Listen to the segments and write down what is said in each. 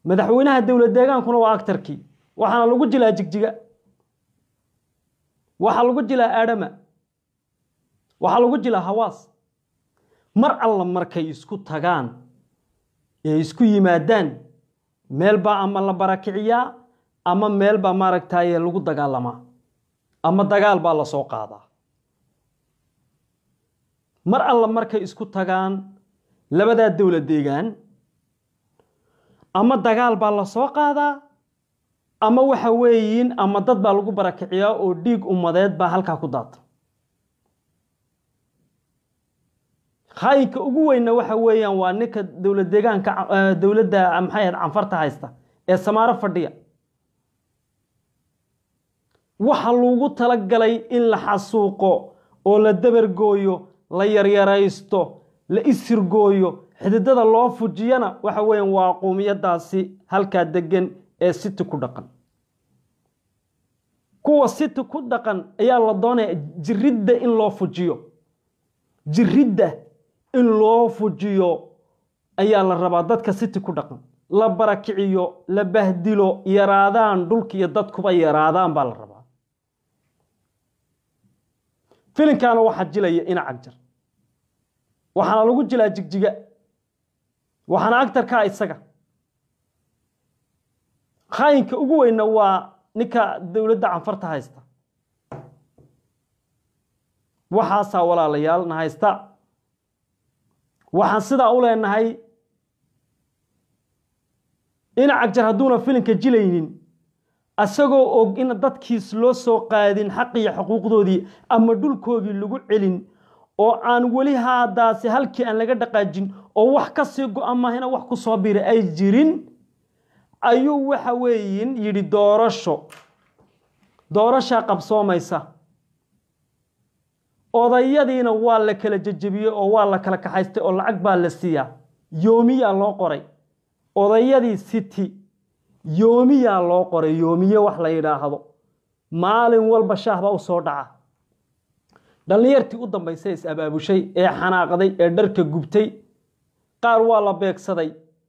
madaxweynaha dowlad deegaankuna waa actarkii waxaana lagu jilaa jigjiga waxaa lagu jilaa aadhama waxaa lagu jilaa hawaas mar alla markay isku tagaan ee isku yimaadaan meel baa ama la barakiciyaa ama meel baa maaragtaye lagu dagaalamaa ama dagaal baa la soo qaadaa mar alla markay isku tagaan labadaa dowlad deegaan ama dagaal baa la soo qaadaa ama waxa weeyiin ama dad baa lagu barakiciyaa oo dhiig ummadeed baa halkaa ku daata khaayinka ugu weynna waxa weeyaan waa ninka dowlad deegaanka dowladda maxay ahayd canfarta haysta ee samaaro fadhiya waxa lagu talagalay in la xasuuqo oo la dabargooyo la yaryaraysto la isirgooyo xididada loo fujiyana waxa weeyaan waa quumiyadaasi halkaa degan ee siti ku dhaqan kuwa siti ku dhaqan ayaa la doonaya jiridda in loo fujiyo jiridda in loo fujiyo ayaa la rabaa dadka siti ku dhaqan la barakiciyo la bahdilo yaraadaan dhulka iyo dadkuba yaraadaan baa la rabaa filinkaana waxaa jilaya ina cagjar waxaana lagu jilaa jigjiga waxaana agtarkaa isaga khaayinka ugu weynna waa ninka dowladda canfarta haysta waxaasaa walaalayaal na haysta waxaan sidaa u leenahay ina cagjar hadduuna filinka jilaynin isagoo og in dadkiis loo soo qaadin xaqiyo xuquuqdoodii ama dhulkoodii lagu celin oo aan weli haadaasi halkii aan laga dhaqaajin oo wax ka sii go-an maahina wax ku soo bira ay jirin ayuu waxa weeyin yidhi doorasho doorashaa qabsoomaysa odayadiina waa la kala jejebiyey oo waa la kala kaxaystay oo lacag baa la siiyaa yoomiyaa loo qoray odayadii city yoomiyaa loo qoray yoomiye wax la yidhaahdo maalin walba shaah baa u soo dhaca dhallinyartii u dambaysay is abaabushay ee xanaaqday ee dharka gubtay qaar waa la beegsaday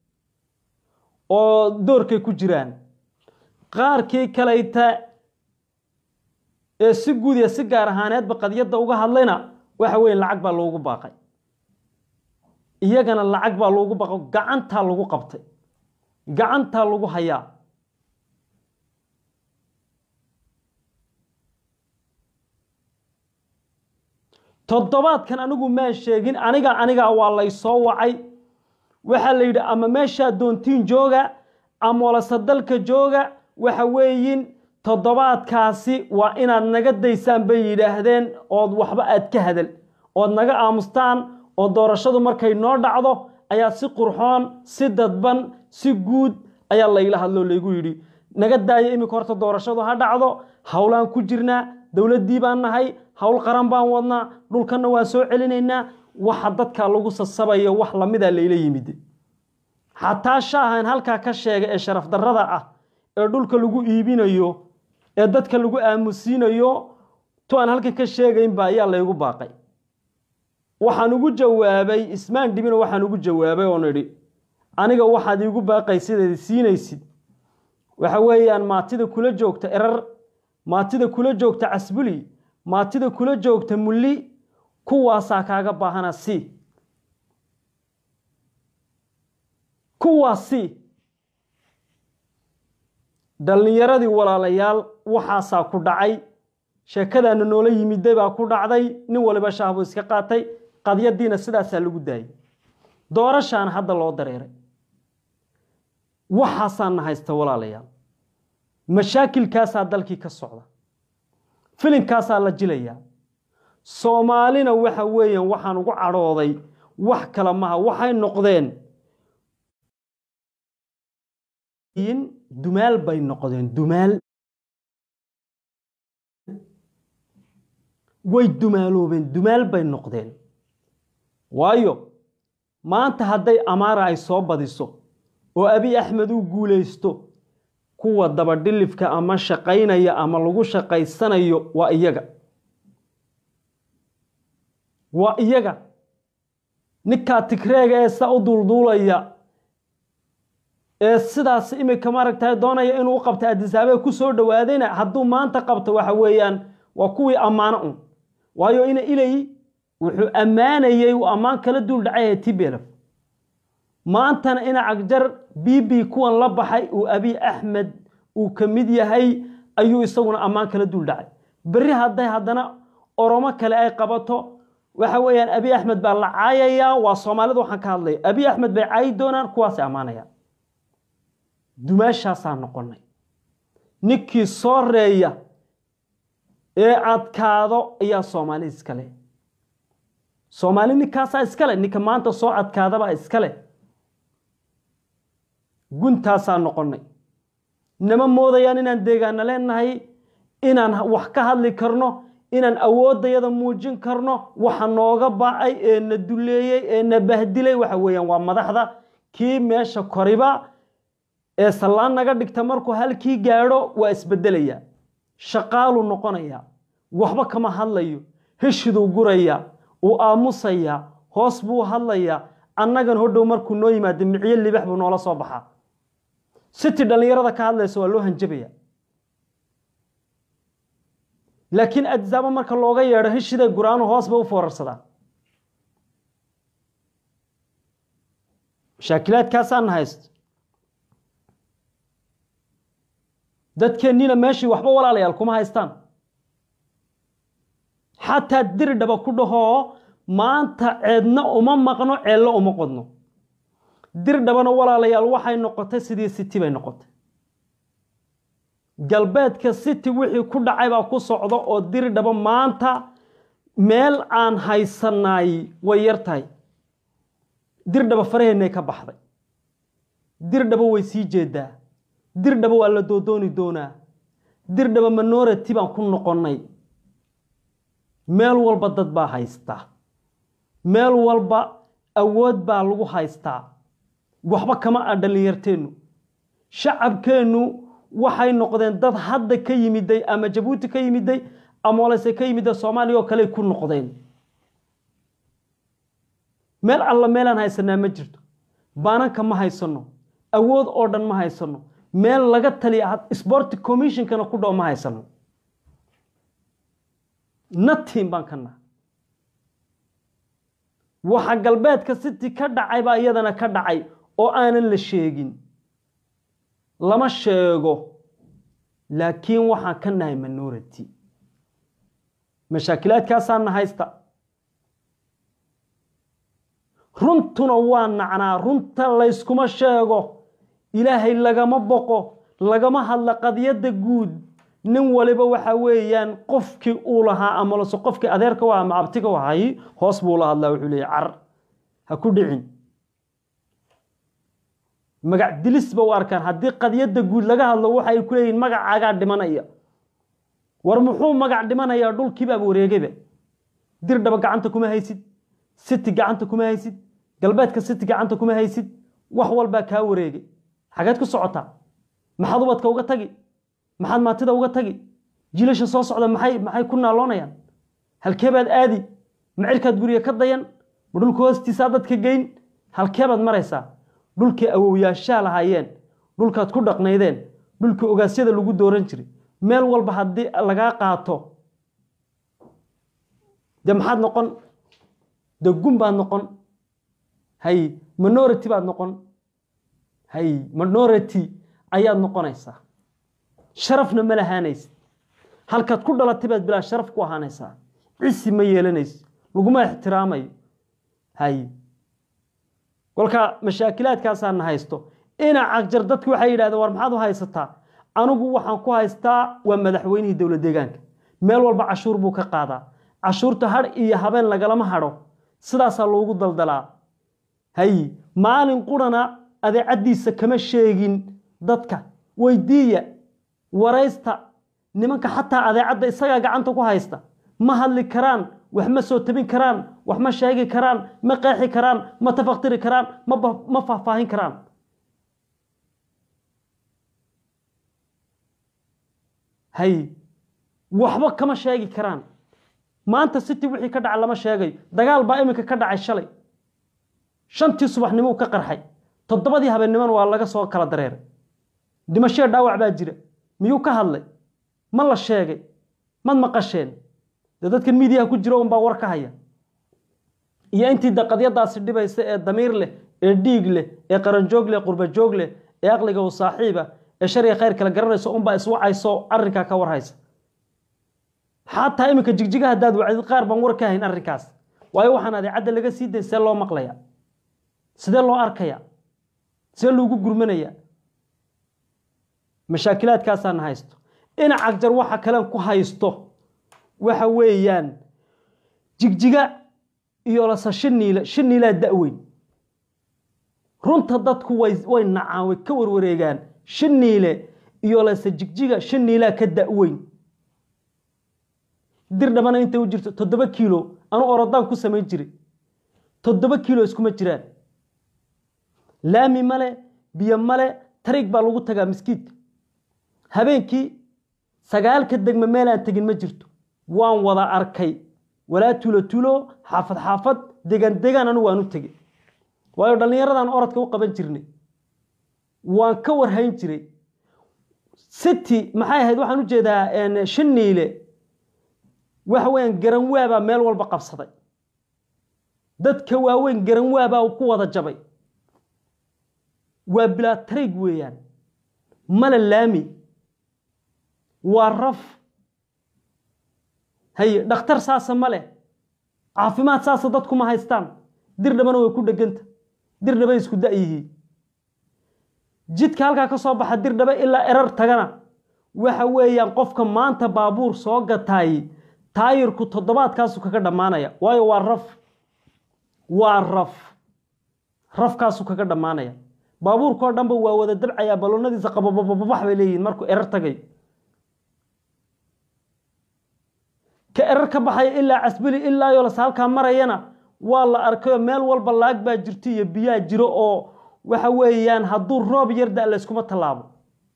oo doorkay ku jiraan qaarkii kalayta ee si guud iyo si gaar ahaaneedba qadiyadda uga hadlayna waxa weeye lacag baa loogu baaqay iyagana lacag baa loogu baaqo gacantaa lagu qabtay gacantaa lagu hayaa toddobaadkan anigu maan sheegin aniga anigaa waa lay soo wacay waxaa la yidhi ama meeshaa doontiin jooga ama walase dalka jooga waxa weeyin toddobaadkaasi waa inaad naga daysaan bay yidhaahdeen ood waxba aad ka hadal ood naga aamustaan oo doorashadu markay noo dhacdo ayaa si qurxoon si dadban si guud ayaa layla hadloo laygu yidhi naga daaya iminka horta doorashadu ha dhacdo howlaan ku jirnaa dowladdii baan nahay howl qaran baan wadnaa dhulkanna waan soo celinaynaa waxa dadka lagu sasabayo wax lamida layla yimid xataa shaahan halkaa ka sheega ee sharaf darrada ah ee dhulka lagu iibinayo ee dadka lagu aamusiinayo tu aan halkan ka sheegaynba ayaa laygu baaqay waxaan ugu jawaabay ismaan dhibino waxaan ugu jawaabay oon idhi aniga waxaad iigu baaqay sidaad siinaysid waxa weeyaan maatida kula joogta erar maatida kula joogta casbuli maatida kula joogta mulli kuwaasaa kaaga baahana si kuwaas si dhallinyaradii walaalayaal waxaasaa ku dhacay sheekadaana noola yimiday baa ku dhacday nin waliba shaahbuu iska qaatay qadyadiina sidaasaa lagu daayay doorashaana hadda loo dareeray waxaasaana haysta walaalayaal mashaakilkaasaa dalkii ka socda filinkaasaa la jilayaa soomaalina waxa weeyaan waxaan ugu cadhooday wax kale maha waxay noqdeen dumaal bay noqdeen dumaal way dumaaloobeen dumaal bay noqdeen waayo maanta hadday amaara ay soo badiso oo abi axmed uu guulaysto kuwa dabadhilifka ama shaqaynaya ama lagu shaqaysanayo waa iyaga waa iyaga ninkaa tigreega ee saa u duulduulaya ee sidaas imika maaragtay doonaya inuu u qabta adisaabe ku soo dhowaadayna hadduu maanta qabto waxa weeyaan waa kuwii ammaano un waayo ina ilay wuxuu ammaanayey uu ammaan kala duul dhacay tblf maantana ina cagjar b b kuwan la baxay uu abiy axmed uu ka mid yahay ayuu isaguna ammaan kala duul dhacay berri hadday haddana oromo kale ay qabato waxa weeyaan abiy axmed baa la caayayaa waa soomaalida waxaan ka hadlaya abiy axmed bay caayi doonaan kuwaasay ammaanayaan dumaashaasaa noqonay ninkii soo reeya ee adkaado ayaa soomaali iskale soomaali ninkaasaa iskale ninka maanta soo adkaadabaa iskale guntaasaa noqonay nama moodayaan inaan deegaana leenahay inaan wax ka hadli karno inaan awooddayada muujin karno waxa nooga bacay ee na duleeyey ee na bahdilay waxa weeyaan waa madaxda kii meesha koriba ee sallaan naga dhigta markuu halkii gaadho waa isbedelaya shaqaaluu noqonaya waxba kama hadlayo heshiduu guraya uu aamusaya hoos buu hadlaya annagan hodhow markuu noo yimaado micyo libax buu noola soo baxaa siti dhallinyarada ka hadlaysa waa loo hanjabaya laakiin adisaabo marka looga yeedho heshiday guraanu hoos bay u foorarsadaan mashaakilaadkaasaan haysto dadkeenniina meeshii waxba walaalayaal kuma haystaan xataa diridhaba ku dhahoo maanta ceedna uma maqno ceello uma qodno dirdhabana walaalayaal waxay noqotay sidii city bay noqotay galbeedka city wixii ku dhacay baa ku socda oo dirdhaba maanta meel aan haysanaay way yar tahay dirdhaba faraheennay ka baxday dirdhaba way sii jeedaa dirdhaba waa la doodooni doonaa dirdhaba minority baan ku noqonnay meel walba dad baa haystaa meel walba awood baa lagu haystaa waxba kama ah dhallinyarteennu shacabkeennu waxay noqdeen dad hadda ka yimiday ama jabuuti ka yimiday ama olese ka yimida soomaaliya oo kale ku noqdeen meel alla meelaan haysanaa ma jirto baananka ma haysano awood oo dhan ma haysano meel laga taliya sport commissionkana ku dhow ma haysano natiin baan ka naha waxa galbeedka city ka dhacay baa iyadana ka dhacay oo aanan la sheegin lama sheego laakiin waxaan ka nahay minority mashaakilaadkaasaana haysta runtuna waa nacnaa runta layskuma sheego ilaahay lagama boqo lagama hadla qadiyadda guud nin waliba waxa weeyaan qofkii uu lahaa amalase qofkii adeerka waa ama abtiga wahay hoos buu la hadlaa wuxuu leeyahy car ha ku dhicin magac dilis ba u arkaan haddii qadiyadda guud laga hadlo waxay ku leeyihin magacaagaa dhimanaya war muxuu magac dhimanayaa dhulkiibaaba wareegayba dirdhaba gacanta kuma haysid city gacanta kuma haysid galbeedka city gacanta kuma haysid wax walbaa kaa wareegay xageed ku socotaa maxaad ubadka uga tagi maxaad maatida uga tagi jiilasha soo socda maxay maxay ku naaloonayaan halkeebaad aadi macirkaad guriga ka dayan ma dhulka hoostiisaa dadka geyn halkeebaad maraysaa dhulkii awowyaashaa lahaayeen dhulkaad ku dhaqnaydeen dhulkii ogaasyada lagu dooran jiray meel walba haddii lagaa qaato dee maxaad noqon dee gun baad noqon hay minority baad noqon hay minority ayaad noqonaysaa sharafna ma lahaanaysid halkaad ku dhalatay baad bilaa sharaf ku ahaanaysaa cisi ma yeelanaysid laguma ixtiraamayo hay kolka mashaakilaadkaasaana haysto ina cagjar dadku waxay yidhahdeen war maxaad u haysataa anigu waxaan ku haystaa waa madaxweynihii dowlad deegaanka meel walba cashuur buu ka qaadaa cashuurta hadh iyo habeen lagalama hadho sidaasaa loogu daldalaa hay maalin qurana adeecaddiisa kama sheegin dadka weydiiya waraysta nimanka xataa adeecadda isagaa gacanta ku haysta ma hadli karaan wax ma soo tabin karaan wax ma sheegi karaan ma qeexi karaan ma tafaktiri karaan ma faahfaahin karaan hay waxba kama sheegi karaan maanta city wixii ka dhaca lama sheegayo dagaal baa iminka ka dhacay shalay shantii subaxnimou ka qarxay toddobadii habeennimona waa laga soo kala dareeray dhimashee dhaawac baa jira miyuu ka hadlay ma la sheegay mad maqasheen dee dadkan miidiyaha ku jira unbaa war ka haya iyo intii daqadyadaasi dhibaysa ee damiir leh ee dhiig leh ee qaranjoog leh qurbajoog leh ee aqliga u saaxiiba ee shariga khayr kala garanayso unbaa iswacayso arrinkaa ka warhaysa xataa iminka jigjiga haddaad wacdid qaar baan war ka hayn arrinkaas waayo waxaan adeecadda laga sii day see loo maqlaya sidee loo arkaya see loogu gurmanaya mashaakilaadkaasaana haysto dhinac jar waxa kalen ku haysto waxa weeyaan jigjiga iyo lase shiniile shiniilaa da-weyn runta dadku way way nacaan way ka warwareegaan shiniile iyo lase jigjiga shiniilaa ka da-weyn dir dhabana intay u jirto toddoba kiilo anu orodaan ku samayn jiray toddoba kiilo iskuma jiraan laami male biyo male tariig baa lagu tagaa miskiidka habeenkii sagaalka degme meelaan tegin ma jirto waan wada arkay walaa tuulo tuulo xaafad xaafad degaan degaan anu waan u tegey waayo dhallinyaradan orodka u qaban jirnay waan ka warhayn jiray city maxay ahayd waxaan u jeedaa shiniile waxa weeyaan garanwaabaa meel walba qabsaday dadka waaweyn garanwaabaa ku wada jabay waa bilaa tariig weeyaan mala laami waa raf haye dhakhtar saasa ma leh caafimaad saasa dadku ma haystaan dir dhabana way ku dheganta dir dhaba isku da-yihiin jidka halkaa ka soo baxa dir dhaba ilaa erar tagana waxa weeyaan qofka maanta baabuur soo gataay taayirku toddobaadkaasu kaga dhammaanaya waayo waa raf waa raf rafkaasu kaga dhammaanaya baabuurkao dhanba waa wada dabcayaa baloonadiisa qababababax bay leeyihiin markuu erar tagay ka erar ka baxaya ilaa casbili ilaa yolas halkaa marayana waa la arkayoo meel walba laag baa jirto iyo biyaa jiro oo waxa weeyaan hadduu roob yar da layskuma tallaabo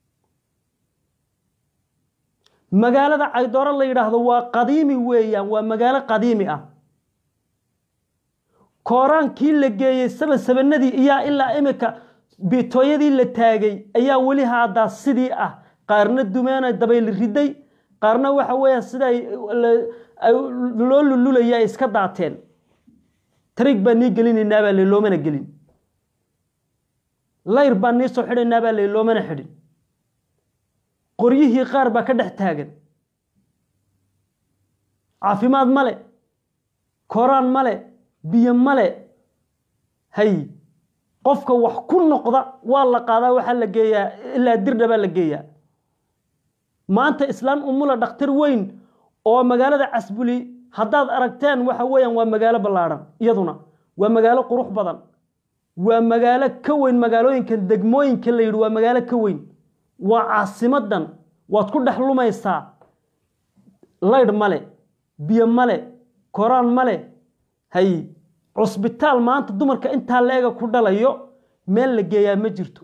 magaalada caydooro la yidhaahdo waa qadiimi weeyaan waa magaalo qadiimi ah kooraankii la geeyey saban sabanadii iyaa ilaa imika bitooyadii la taagay ayaa weli haadaa sidii ah qaarna dumeena dabayl riday qaarna waxa weeyaan sida loo lululaya ay iska daateen tariig baan nii gelinaynaa baa loomana gelin layr baan nii soo xidhaynaa baa loomana xidhin qoryihii qaar baa ka dhex taagan caafimaad male koraan male biyo male hay qofka wax ku noqda waa la qaadaa waxaa la geeyaa ilaa dirdha baa la geeyaa maanta islaan umula dhakhtar weyn oo magaalada casbuli haddaad aragteen waxa weeyaan waa magaalo ballaadhan iyaduna waa magaalo qurux badan waa magaalo ka weyn magaalooyinkan degmooyinka la yidhi waa magaalo ka weyn waa caasimadan waad ku dhex lumaysaa laydh male biyo male koraan male hay cusbitaal maanta dumarka intaa la-ega ku dhalayo meel la geeyaa ma jirto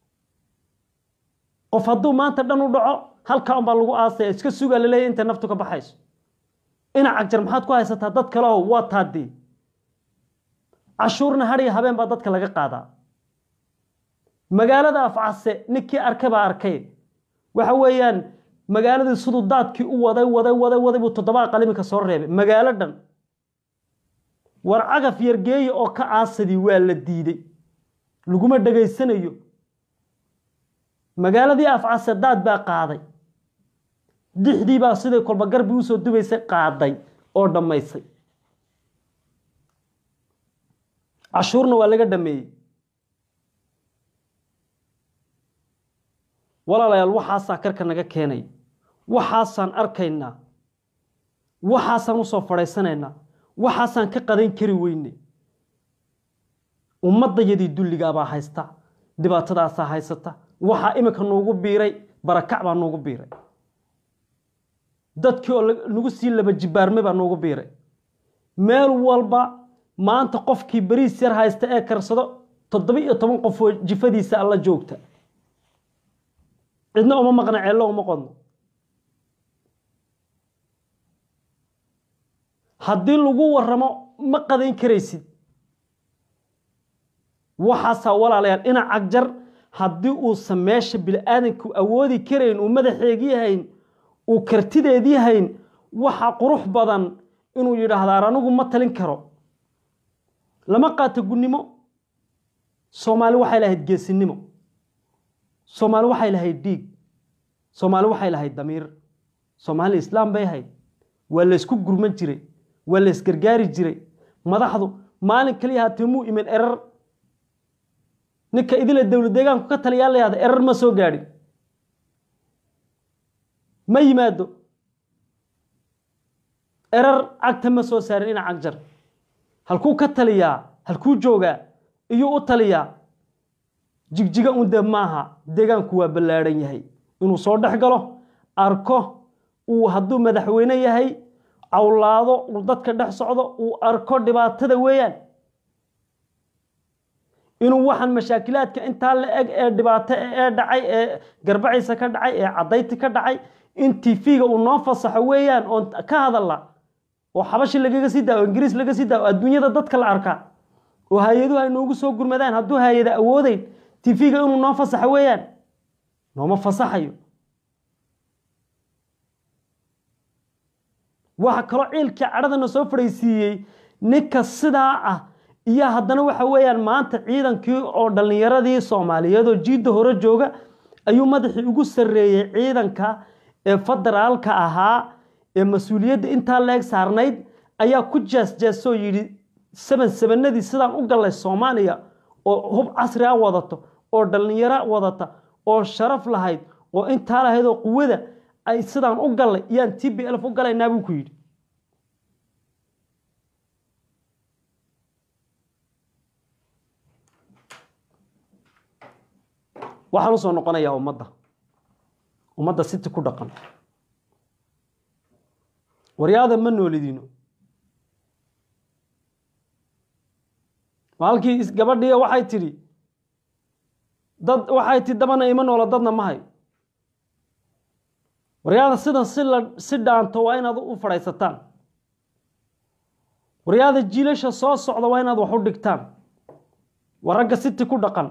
qof hadduu maanta dhan u dhaco halkaa unbaa lagu aasaya iska sugaa laleeya intay naftu ka baxayso ina cagjar maxaad ku haysataa dad kale oo waa taadii cashuurna hadhiya habeen baa dadka laga qaadaa magaalada afcase ninkii arkay baa arkay waxa weeyaan magaaladii siduu daadkii u waday waday waday waday buu toddobaa qalimika soo reebay magaalo dhan war cagaf yargeeya oo ka aasadii waa la diiday laguma dhegaysanayo magaaladii afcase daad baa qaaday dixdii baa siday kolba garbi usoo dubaysay qaaday oo dhammaysay cashuurna waa laga dhameeyey walaalayaal waxaasaa karka naga keenay waxaasaan arkaynaa waxaasaan usoo fadhaysanaynaa waxaasaan ka qadayn kari weyne ummaddayadii dulligaabaa haysta dhibaatadaasaa haysata waxaa iminka nuugu biiray barakac baa nuugu biiray dadkii oo nagu sii laba jibaarme baa nuugu biiray meel walba maanta qofkii beriis yar haysta ee karsado toddoba iyo toban qof oo jifadiisa alla joogta cidna uma maqna ceello uma qodno haddii lagu waramo ma qadayn karaysid waxaasaa walaalayaal ina cagjar haddii uusan meesha bili-aadanku awoodi karayn uu madaxeegii hayn uu kartideedii hayn waxa qurux badan inuu yidhaahdaar anigu ma talin karo lama qaato gunnimo soomaali waxay lahayd geesinimo soomaali waxay lahayd dhiig soomaali waxay lahayd damiir soomaali islaam bay ahayd waa laysku gurman jiray waa laysgargaari jiray madaxdu maalin kaliya haatee muu imin erar ninka idila dowlad deegaanku ka taliyaa la yahda erar ma soo gaadhin ma yimaado erar cagta ma soo saarin ina cagjar halkuu ka taliyaa halkuu joogaa iyuu u taliyaa jigjiga un dee maaha deegaanku waa ballaadhan yahay inuu soo dhex galo arko uu hadduu madaxweyne yahay cawlaado uu dadka dhex socdo uu arko dhibaatada weeyaan inuu waxaan mashaakilaadka intaa la eg ee dhibaato ee dhacay ee garbaciisa ka dhacay ee cadayti ka dhacay in tv-ga uu noo fasaxo weeyaan oon ka hadalla oo xabashi lagaga sii daa oo ingiriis laga sii daa oo adduunyada dadka la arkaa oo hay-aduhu ay noogu soo gurmadaan hadduu hay-ada awoodeyn tv-ga inuu noo fasaxo weeyaan nooma fasaxayo waxa kaloo ciilkii cadhadana soo fadhaysiiyey ninka sidaa ah iyo haddana waxa weeyaan maanta ciidankii oo dhallinyaradii soomaaliyeedoo jiidda hore jooga ayuu madaxii ugu sarreeyey ciidanka ee federaalka ahaa ee mas-uuliyadda intaa leeg saarnayd ayaa ku jaasjaasoo yidhi saban sabanadii sidaan u gallay soomaaliya oo hub casri a wadato oo dhallinyaro wadata oo sharaf lahayd oo intaa lahayd oo quwada ay sidaan u gallay iyaan t b lf u galaynaa buu ku yidhi waxaan usoo noqonayaa ummadda ummadda siti ku dhaqan waryaada ma noolidino maalkii gabadhii waxay tidhi dad waxay tidhi dabana ima noola dadna ma hayo waryaada sidan si la si dhaanto waa inaad u fadhaysataan waryaada jiilasha soo socda waa inaad wax u dhigtaan waa ragga siti ku dhaqan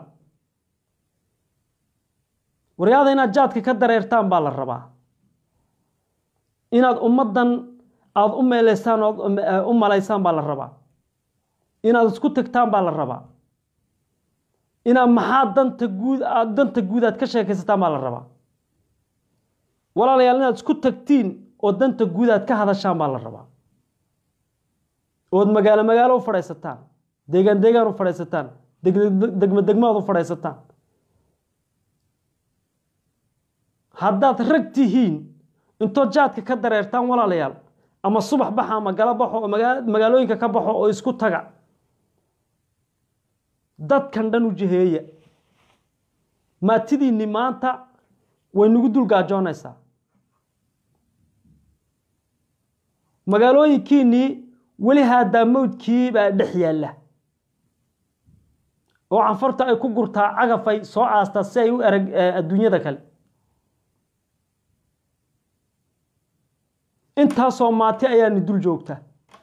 waryaada inaad jaadka ka dareertaan baa la rabaa inaad ummaddan aada u meeleysaan ood u malaysaan baa la rabaa inaad isku tagtaan baa la rabaa inaad maxaa danta guud aad danta guud aad ka sheekaysataan baa la rabaa walaalayaal inaad isku tagtiin oo danta guud aad ka hadashaan baa la rabaa ood magaalo magaalo u fadhaysataan deegaan deegaan u fadhaysataan degmo degmo aad u fadhaysataan haddaad rag tihiin intood jaadka ka dareertaan walaalayaal ama subax baxa ama galo baxo oo magaalooyinka ka baxo oo isku taga dadkan dhan u jiheeya maatidiinni maanta way nagu dul gaajoonaysaa magaalooyinkiinnii weli haadaa mawdkii baa dhex yaalla oo canfarta ay ku gurtaa cagafay soo aastaa si ay u erag adduunyada kale intaasoo maati ayaani dul joogta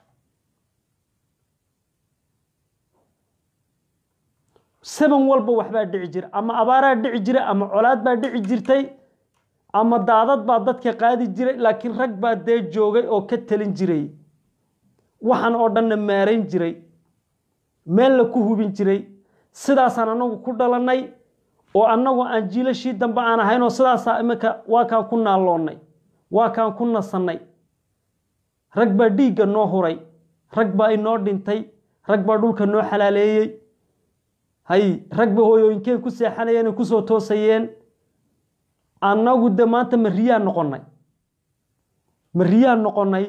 saban walba waxbaa dhici jira ama abaaraa dhici jira ama colaad baa dhici jirtay ama daadad baa dadka qaadi jiray laakiin rag baa dee joogay oo ka talin jiray waxaan oo dhanna maarayn jiray meel la ku hubin jiray sidaasaan annagu ku dhalannay oo annagu aan jiilashii dambe aan ahayn oo sidaasaa iminka waa kaan ku naalloonnay waa kaan ku nasannay rag baa dhiigga noo huray rag baa inoo dhintay rag baa dhulka noo xalaaleeyey hay rag ba hooyooyinkeen ku seexanayeen ku soo toosayeen annagu de maanta ma riyaan noqonnay ma riyaan noqonnay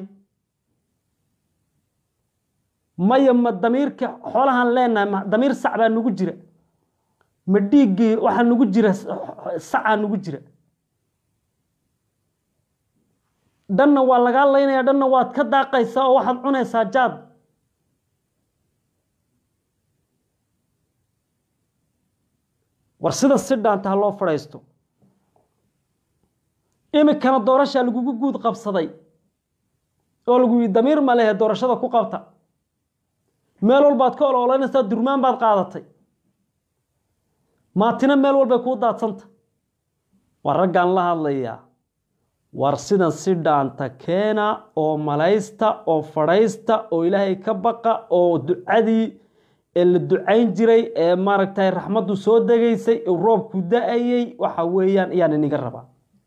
maya ma damiirka xoolahaan leenahay ma damiir sac baa nagu jira ma dhiiggii waxaa nagu jira sacaa nagu jira dhanna waa lagaa laynaya dhanna waad ka daaqaysaa oo waxaad cunaysaa jaad war sida si dhaanta ha loo fadhaysto iminkana doorashaa lagugu guud qabsaday oo lagu yidhi damiir ma lehe doorashada ku qabta meel walbaad ka oloolanaysaa durmaan baad qaadatay maatina meel walbay kuu daadsanta waa raggaan la hadlayaa war sidan si dhaanta keena oo malaysta oo fadhaysta oo ilaahay ka baqa oo ducadii ee la ducayn jiray ee maaragtay raxmaddu soo degaysay ee roobku da-ayay waxa weeyaan ayaan iniga rabaa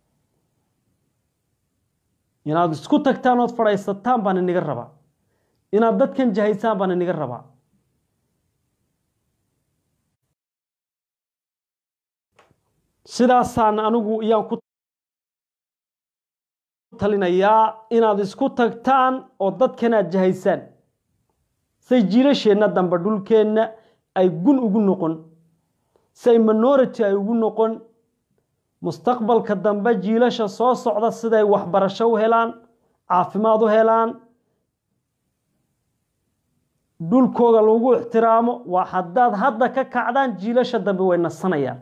inaad isku tagtaan ood fadhaysataan baan iniga rabaa inaad dadkan jahaysaan baan iniga rabaa sidaasaan anigu iyaan ku talinayaa inaad isku tagtaan oo dadkan aad jahaysaan say jiilasheenna dambe dhulkeenna ay gun ugu noqon say minority ay ugu noqon mustaqbalka dambe jiilasha soo socda siday waxbarasho u helaan caafimaad u helaan dhulkooga lagu ixtiraamo waa haddaad hadda ka kacdaan jiilasha dambe way nasanayaan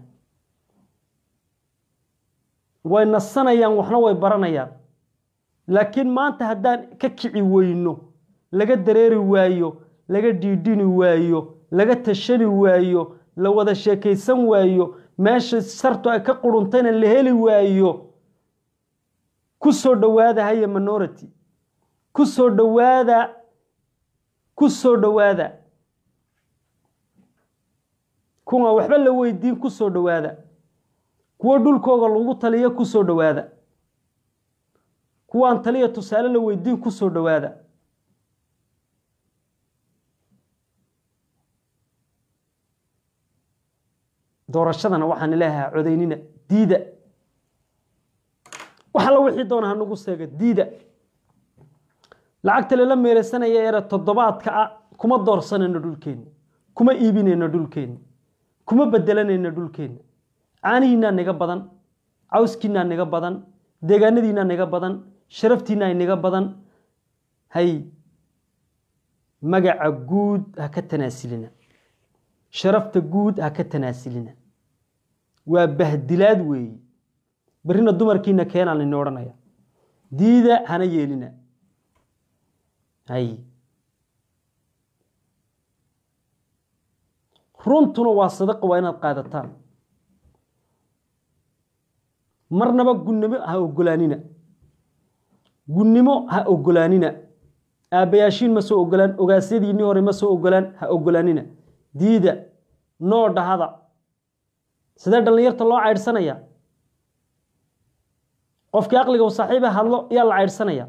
way nasanayaan waxna way baranayaan laakiin maanta haddaan ka kici weyno laga dareeri waayo laga dhiidhini waayo laga tashani waayo la wada sheekaysan waayo meesha sartu ay ka quruntayna la heli waayo ku soo dhowaada haya minority ku soo dhowaada ku soo dhowaada kuwa waxba la weydiin ku soo dhowaada kuwo dhulkooga lagu taliyo ku soo dhowaada kuwaan taliya tusaale la weydiin ku soo dhowaada doorashadana waxaan leeyahay codaynina diida wax alla wixii doona hanagu seega diida lacagta lala meereysanaya ere toddobaadka ah kuma doorsanayno dhulkeenna kuma iibinayno dhulkeenna kuma bedelanayno dhulkeenna caanihiinaa niga badan cawskiinaa niga badan deegaanadiinaa niga badan sharaftiinaa niga badan hay magaca guud ha ka tanaasilina sharafta guud ha ka tanaasilina waa bahdilaad weeye berrina dumarkiina keenaan ini odhanaya diida hana yeelina hay runtuna waa sadaqa waa inaad qaadataan marnaba gunnimo ha ogolaanina gunnimo ha ogolaanina aabbayaashiin ma soo ogolaan ogaasyadiinii hore ma soo ogolaan ha ogolaanina diida noo dhahada sidee dhallinyarta loo caydhsanaya qofkii aqliga u saaxiiba hadlo yaa la caydhsanaya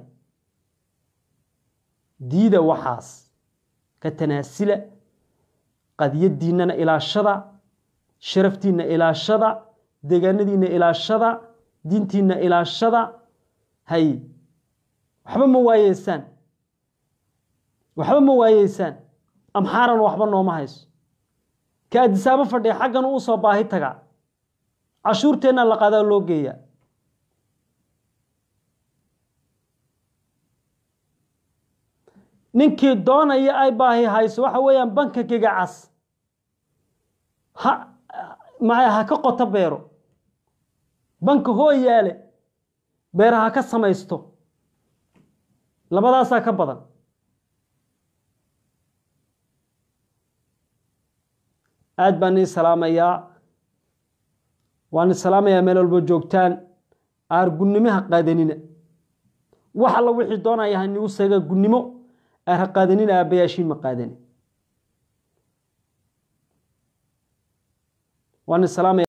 diida waxaas ka tanaasila qadiyadiinnana ilaashada sharaftiinna ilaashada deegaanadiinna ilaashada diintiinna ilaashada hay waxba ma waayeysaan waxba ma waayeysaan amxaaran waxba nooma hayso ka adisaabo fadhiya xaggan uu soo baahi tagaa cashuurteenna la qaadaa loo geeyaa ninkii doonaya ay baahi hayso waxa weeyaan banka gigacas ha maya ha ka qoto beero banka hoo yaale beera ha ka samaysto labadaasaa ka badan aad baan nii salaamayaa waan salaamayaa meel walbo joogtaan aar gunnimoha qaadanina wax alla wixii doonaya hanigu seega gunnimo aar ha qaadanina aabbayaashiin ma qaadani waan salaamaya